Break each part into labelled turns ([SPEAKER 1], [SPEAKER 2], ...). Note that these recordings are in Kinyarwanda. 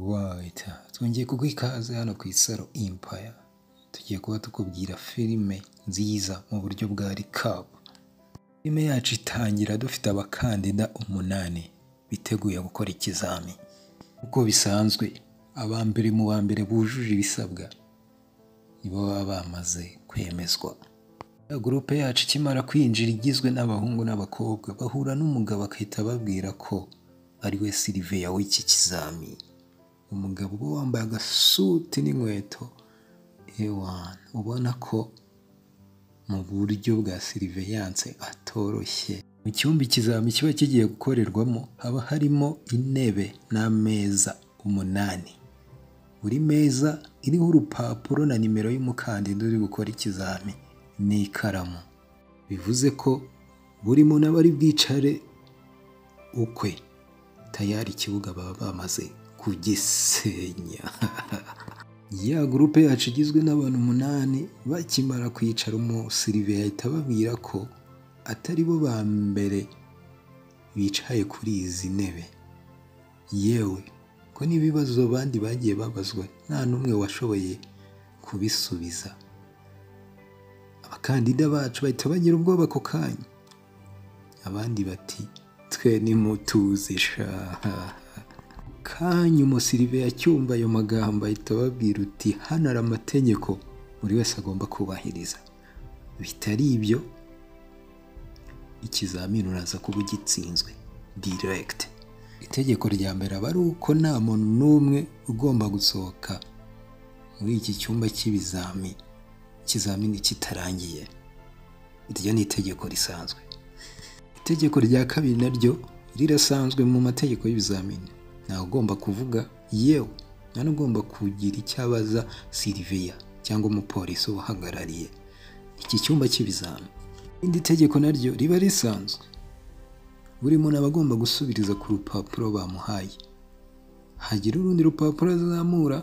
[SPEAKER 1] wayiti twongeye kuguha ikaze hano ku isaro impaya tugiye kuba tukubwira filime nziza mu buryo bwa rikabu filime yacu itangira dufite abakandida umunani biteguye gukora ikizami uko bisanzwe aba mbere mu ba mbere bujuje ibisabwa nibo baba bamaze kwemezwa ya gurupe yacu ikimara kwinjira igizwe n'abahungu n'abakobwa bahura n'umugabo agahita ababwira ko ari we siriveya w'iki kizami umugabo uba wambaye agasuti n'inkweto ewana ubona ko mu buryo bwa siriveyanse atoroshye mu cyumba ikizami kiba kigiye gukorerwamo haba harimo intebe n'ameza umunani buri meza iriho urupapuro na nimero y'umukandida uri gukora ikizami n'ikaramu bivuze ko buri muntu aba ari bwicare ukwe tayari ikibuga baba bamaze kugisenya ya gurupe yacu igizwe n'abantu umunani bakimara kwicara umusiriveya ahita ababwira ko atari bo ba mbere bicaye kuri izi ntebe yewe ko n'ibibazo abandi bagiye babazwa nta n'umwe washoboye kubisubiza abakandida bacu bahita bagira ubwoba ako kanya abandi bati twe nimutuzi shaha kanya umusirive acyumva ayo magambo ahita ababwira uti hano hari amategeko buri wese agomba kubahiriza bitari ibyo ikizamini uraza kuba ugitsinzwe diregiti itegeko rya mbere aba ari uko nta muntu n'umwe ugomba gusohoka muri iki cyumba cy'ibizami ikizamini kitarangiye iryo ni itegeko risanzwe itegeko rya kabiri naryo rirasanzwe mu mategeko y'ibizamini ntawe ugomba kuvuga yewe nta n'ugomba kugira icyo abaza siriveya cyangwa umupolisi ubahagarariye iki cyumba cy'ibizami irindi tegeko naryo riba risanzwe buri muntu aba agomba gusubiriza ku rupapuro bamuhaye hagira urundi rupapuro azamura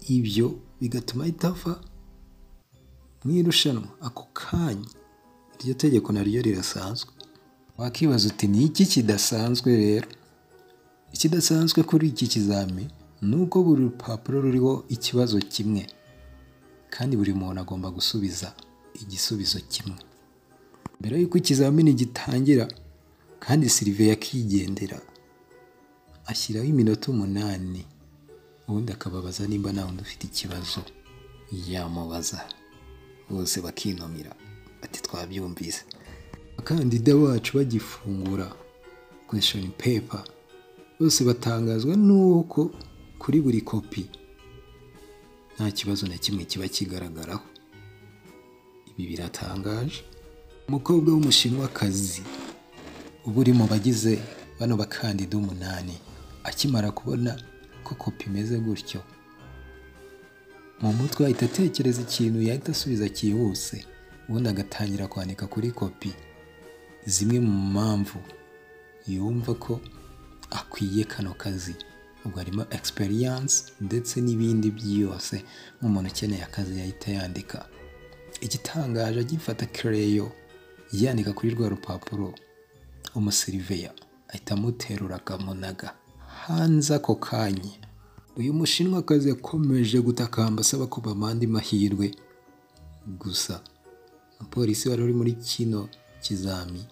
[SPEAKER 1] ibyo bigatuma ahita ava mu irushanwa ako kanya iryo tegeko naryo rirasanzwe wakibaza uti ni iki kidasanzwe rero ikidasanzwe kuri iki kizami ni uko buri rupapuro ruriho ikibazo kimwe kandi buri muntu agomba gusubiza igisubizo kimwe mbere y'uko ikizamini gitangira kandi siriveya akigendera ashyiraho iminota umunani ubundi akababaza nimba nta wundi ufite ikibazo yamubaza bose bakinumira bati twabyumvise abakandida bacu bagifungura kweshoni pepa bose batangazwa n'uko kuri buri kopi nta kibazo na kimwe kiba kigaragaraho ibi biratangaje umukobwa w'umushinwakazi uba uri mu bagize bano bakandida umunani akimara kubona ko kopi imeze gutyo mu mutwe ahita atekereza ikintu yahita asubiza cyihuse ubundi agatangira kwandika kuri kopi zimwe mu mpamvu yumva ko akwiye kano kazi ubwo harimo egisperiyanse ndetse n'ibindi byose nk'umuntu ukeneye akazi yahita yandika igitangaje agifata kereyo yandika kuri rwa rupapuro umusiriveya ahita amuterura akamunaga hanze ako kanya uyu mushinwakazi yakomeje gutakamba asaba ko bamanda amahirwe gusa umupolisi wari uri muri kino kizami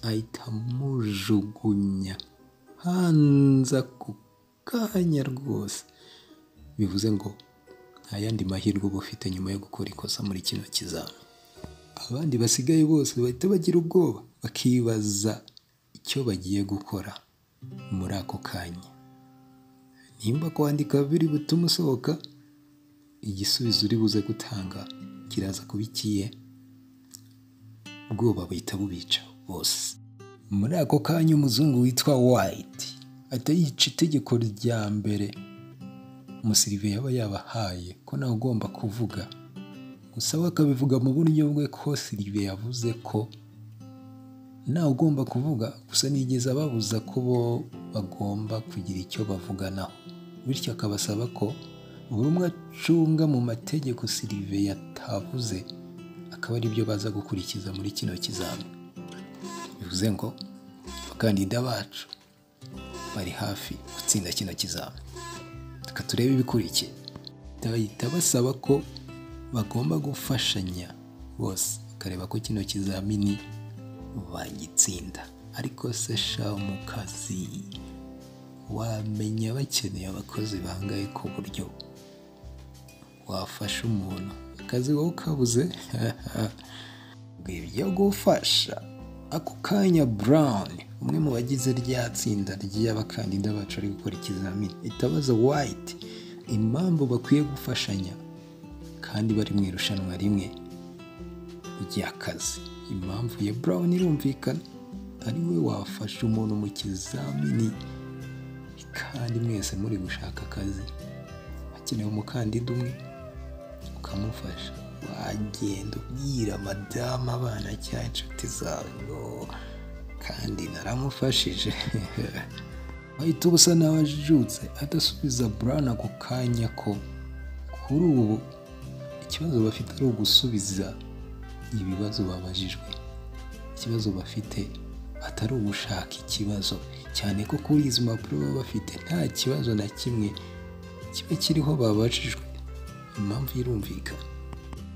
[SPEAKER 1] ahita amujugunya hanze ako kanya rwose bivuze ngo nta yandi mahirwe uba ufite nyuma yo gukora ikosa muri kino kizami abandi basigaye bose bahita bagira ubwoba bakibaza icyo bagiye gukora muri ako kanya nimba kwandika biri butume usohoka igisubizo uri buze gutanga kiraza kuba ikiye ubwoba buhita bubica bose muri ako kanya umuzungu witwa wayiti ahita yica itegeko rya mbere umusiriveya aba yabahaye ko nawe ugomba kuvuga gusa we akabivuga mu buryo bwe ko sirive yavuze ko nawe ugomba kuvuga gusa nigeze ababuza ko bo bagomba kugira icyo bavuganaho bityo akabasaba ko buri umwe acunga mu mategeko sirive yatavuze akaba ari byo baza gukurikiza muri kino kizami bivuze ngo abakandida bacu bari hafi gutsinda kino kizami reka turebe ibikurikiye bahita basaba ko bagomba gufashanya bose bakareba ko kino kizamini bagitsinda ariko se sha mu kazi wamenya bakeneye abakozi bangaye ku buryo wafasha umuntu akazi wowe ukabuze ibyo gufasha ako kanya brown umwe mu bagize rya tsinda ry'abakandida bacu bari gukora ikizamini itabaza white impamvu bakwiye gufashanya kandi bari mu irushanwa rimwe ry'akazi impamvu ya brown irumvikana ari we wafasha umuntu mu kizamini kandi mwese muri gushaka akazi hakenewe umukandida umwe ukamufasha wagenda ubwira madamu abana cyangwa inshuti zawe ngo kandi naramufashije wahita uba usa nawe ajijutse adasubiza burana ako kanya ko kuri ubu ikibazo bafite ari ugusubiza ibibazo babajijwe ikibazo bafite atari ugushaka ikibazo cyane ko kuri izi mpapuro baba bafite nta kibazo na kimwe kiba kiriho babajijwe impamvu irumvikana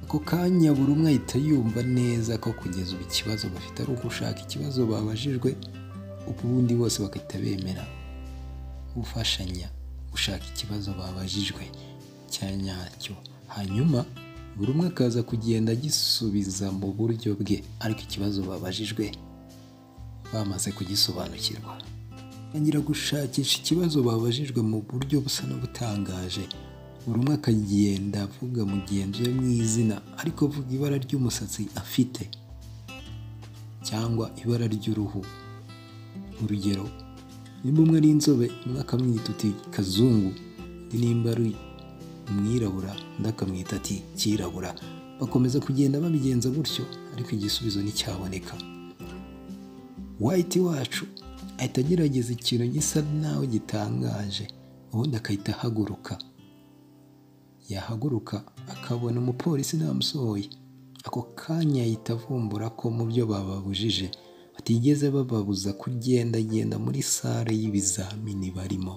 [SPEAKER 1] ako kanya buri umwe ahita yumva neza ko kugeza ubu ikibazo bafite ari ugushaka ikibazo babajijwe ubundi bose bagahita bemera gufashanya gushaka ikibazo babajijwe cya nyacyo hanyuma buri umwe akaza kugenda agisubiza mu buryo bwe ariko ikibazo babajijwe bamaze kugisobanukirwa batangira gushakisha ikibazo babajijwe mu buryo busa n'ubutangaje buri umwe akagenda avuga mugenzi we mu izina ariko avuga ibara ry'umusatsi afite cyangwa ibara ry'uruhu urugero nimba umwe ari inzobe umwe akamwita uti kazungu undi nimba ari umwirabura undi akamwita ati kirabura bakomeza kugenda babigenza gutyo ariko igisubizo nticyaboneka wayiti wacu ahita agerageza ikintu gisa nawe gitangaje ubundi agahita ahaguruka yahaguruka akabona umupolisi ntamusohoye ako kanya ahita avumbura ko mu byo bababujije batigeze bababuza kugendagenda muri sale y'ibizamini barimo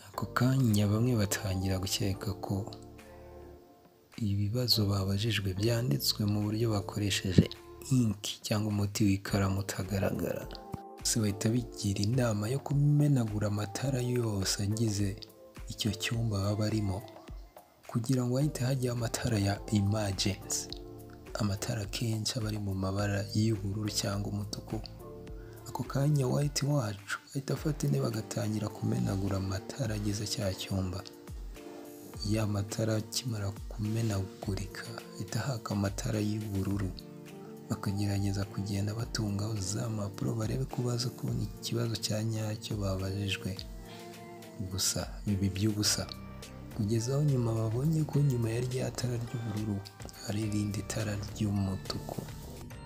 [SPEAKER 1] ako kanya bamwe batangira gukeka ko ibibazo babajijwe byanditswe mu buryo bakoresheje inki cyangwa umuti w'ikaramu utagaragara bose bahita bigira inama yo kumenagura amatara yose agize icyo cyumba baba barimo kugira ngo hahite hajyaho amatara ya imajensi amatara akenshi aba ari mu mabara y'ubururu cyangwa umutuku ako kanya wayiti wacu ahita afata intebe bagatangira kumenagura amatara agize cya cyumba ya matara akimara kumenagurika ahita haka amatara y'ubururu bakagerageza kugenda batungaho za mpapuro barebe ko baza kubona ikibazo cya nyacyo babajijwe gusa bibi by'ubusa kugeza aho nyuma babonye ko nyuma ya rya tara ry'ubururu hari irindi tara ry'umutuku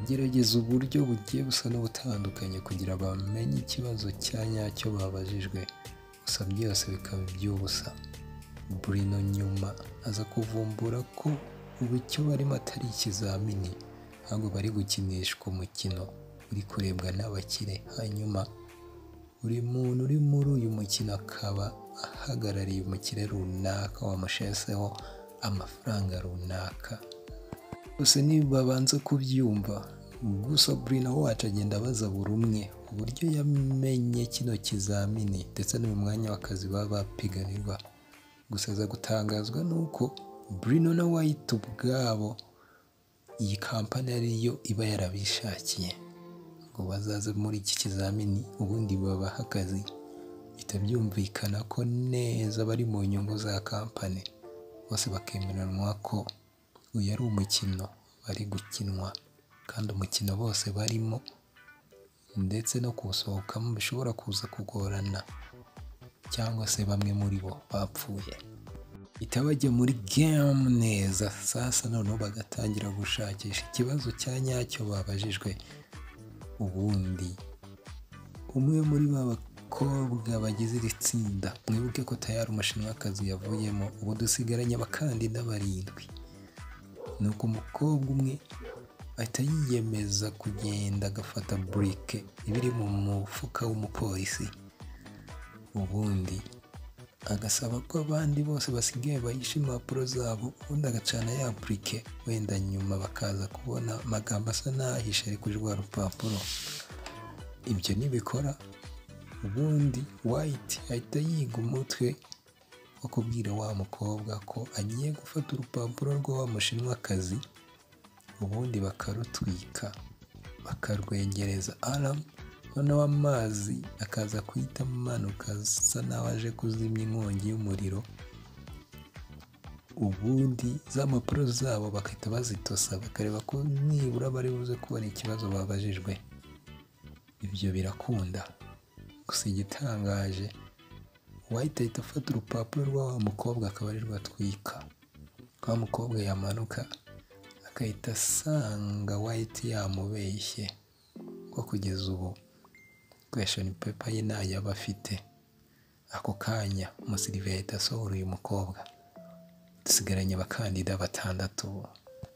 [SPEAKER 1] gerageza uburyo bugiye busa n'ubutandukanye kugira bamenye ikibazo cya nyacyo babajijwe gusa byose bikaba iby'ubusa burino nyuma aza kuvumbura ko ubu icyo barimo atari ikizamini ahubwo bari gukinishwa umukino uri kurebwa n'abakire hanyuma buri muntu uri muri uyu mukino akaba ahagarariye umukire runaka wamusheseho amafaranga runaka gusa ntibabanze kubyumva gusa burina wacu agenda abaza buri umwe uburyo yamenye kino kizamini ndetse no mu mwanya w'akazi baba bapiganirwa gusa aza gutangazwa n'uko burino na wayiti ubwabo iyi kampani ariyo iba yarabishakiye ngo bazaze muri iki kizamini ubundi babaha akazi bihita byumvikana ko neza bari mu nyungu za kampani bose bakemeranwa ko uyu ari umukino bari gukinwa kandi umukino bose barimo ndetse no kuwusohokamo bishobora kuza kugorana cyangwa se bamwe muri bo bapfuye ihita bajya muri gemu neza sasa noneho bagatangira gushakisha ikibazo cya nyacyo babajijwe ubundi umwe muri ba bakobwa bagize iri tsinda mwibuke ko tayari umushinwakazi yavuyemo ubu dusigaranye abakandida barindwi ni uko umukobwa umwe ahita yiyemeza kugenda agafata burike iba iri mu mufuka w'umupolisi ubundi agasaba ko abandi bose basigaye bahisha impapuro zabo ubundi agacana ya apurike wenda nyuma bakaza kubona amagambo asa n'ahishe ari kuri rwa rupapuro ibyo nibikora ubundi wayiti ahita yiga umutwe wo kubwira wa mukobwa ko agiye gufata urupapuro rwa wa mushinwakazi ubundi bakarutwika bakarwengereza aramu noneho amazi akaza guhita amanuka asa n'aho aje kuzimya inkongi y'umuriro ubundi za mpapuro zabo bagahita bazitosa bakareba ko nibura bari buze kubona ikibazo babajijwe ibyo birakunda gusa igitangaje uwahita ahita afata urupapuro rwa wa mukobwa akaba ari atwika wa mukobwa yamanuka agahita asanga wayiti yamubeshye ko kugeza ubu kweshoni pepa ye ntayo aba afite ako kanya umusirive yahita asohora uyu mukobwa dusigaranye abakandida batandatu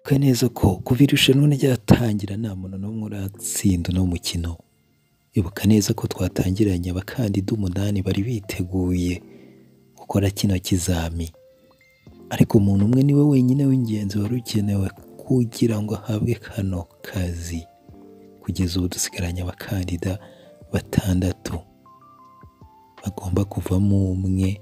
[SPEAKER 1] twe neza ko kuva irushanwa ryatangira nta muntu n'umwe uratsinda uno mukino ibuka neza ko twatangiranye abakandida umunani bari biteguye gukora kino kizami ariko umuntu umwe niwe wenyine w'ingenzi wari ukenewe kugira ngo ahabwe kano kazi kugeza ubu dusigaranye abakandida batandatu bagomba kuvamo umwe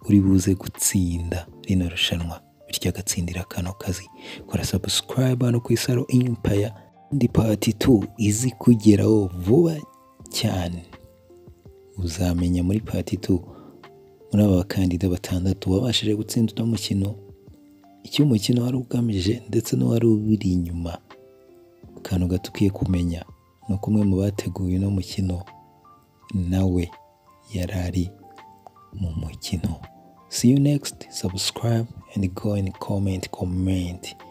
[SPEAKER 1] uri buze gutsinda rino rushanwa bityo agatsindira kano kazi kora sabusikarayiba hano ku isaro impaya indi pati tu izi kugeraho vuba cyane uzamenya muri pati tu muri aba bakandida batandatu wabashije gutsinda uno mukino icyo umukino wari ugamije ndetse n'uwari ubiri inyuma akantu gato ukwiye kumenya ni uko umwe mu bateguye uno mukino nawe yari ari mu mukino see you next subscribe and go and comment comment